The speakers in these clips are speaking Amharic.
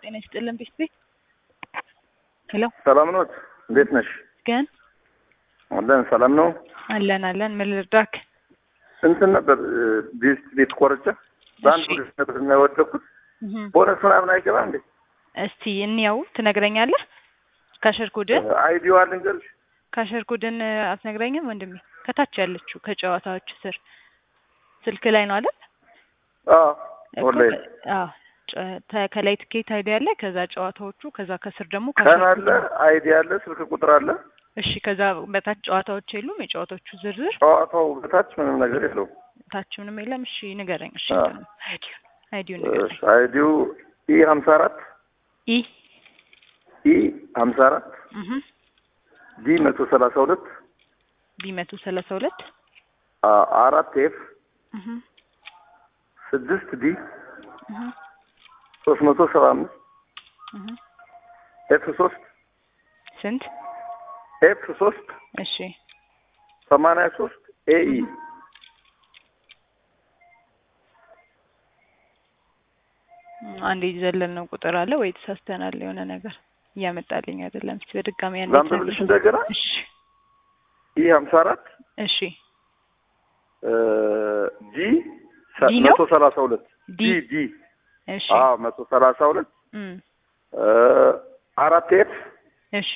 ጤና ይስጥልን ቤት ቤት ሄሎ ሰላም ኖት? እንዴት ነሽ? ግን አለን ሰላም ነው። አለን አለን ምን ልርዳክ? እንትን ነበር ቤት ቤት ቆርጬ በአንድ እሺ። ሁለት ነበር እና የወደኩት እህ ቦነስ ምናምን አይገባ እንዴ? እስቲ እንያው ትነግረኛለህ? ካሸርኩድን አይዲዋ ልንገርሽ። ካሸርኩድን አትነግረኝም ወንድሜ? ከታች ያለችው ከጨዋታዎች ስር ስልክ ላይ ነው አይደል? አዎ እኮ ወላሂ ከ- አዎ ጨ- ተ- ከላይ ትኬት አይዲ አለ፣ ከዛ ጨዋታዎቹ፣ ከዛ ከስር ደግሞ ቀን ካሸርኩድ አለ፣ አይዲ አለ፣ ስልክ ቁጥር አለ። እሺ ከዛ በታች ጨዋታዎች የሉም? የጨዋታዎቹ ዝርዝር ጨዋታው በታች ምንም ነገር የለውም። ታች ምንም የለም። እሺ ንገረኝ። እሺ አዎ። አይዲውን አይዲውን ንገረኝ። እሺ፣ አይዲው ኢ ሀምሳ አራት ኢ ኢ ሀምሳ አራት እህ ዲ መቶ ሰላሳ ሁለት ቢ መቶ ሰላሳ ሁለት አ- አራት ኤፍ እህ ስድስት ዲ እህ ሶስት መቶ ሰባ አምስት እህ ኤፍ ሶስት ስንት? ኤፍ ሶስት እሺ ሰማንያ ሶስት ኤኢ አንድ የዘለል ነው ቁጥር አለ ወይ ተሳስተናል? የሆነ ነገር እያመጣልኝ አይደለም። እስቲ በድጋሚ አንዴ ላንብብልሽ እንደገና እሺ ኢ ሀምሳ አራት እሺ ጂ ዲ ነው? መቶ ሰላሳ ሁለት ዲ ዲ ዲ እሺ አዎ መቶ ሰላሳ ሁለት እም አራት ኤፍ እሺ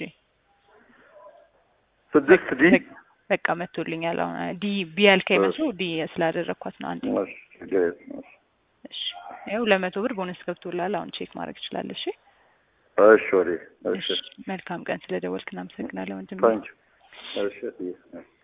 ስድስት ዲ በ- በቃ መቶልኛል። አሁን ዲ ቢ ያልከኝ መስሎ ዲ ስላደረግኳት ነው። አንዴ እሺ፣ ችግር የለም። እሺ ይኸው ለመቶ ብር ቦነስ ገብቶላል። አሁን ቼክ ማድረግ ትችላለህ። እሺ እሺ ወዴ እሺ እሺ መልካም ቀን። ስለደወልክ እናመሰግናለን ወንድሜ። ታንኪ እሺ እሺ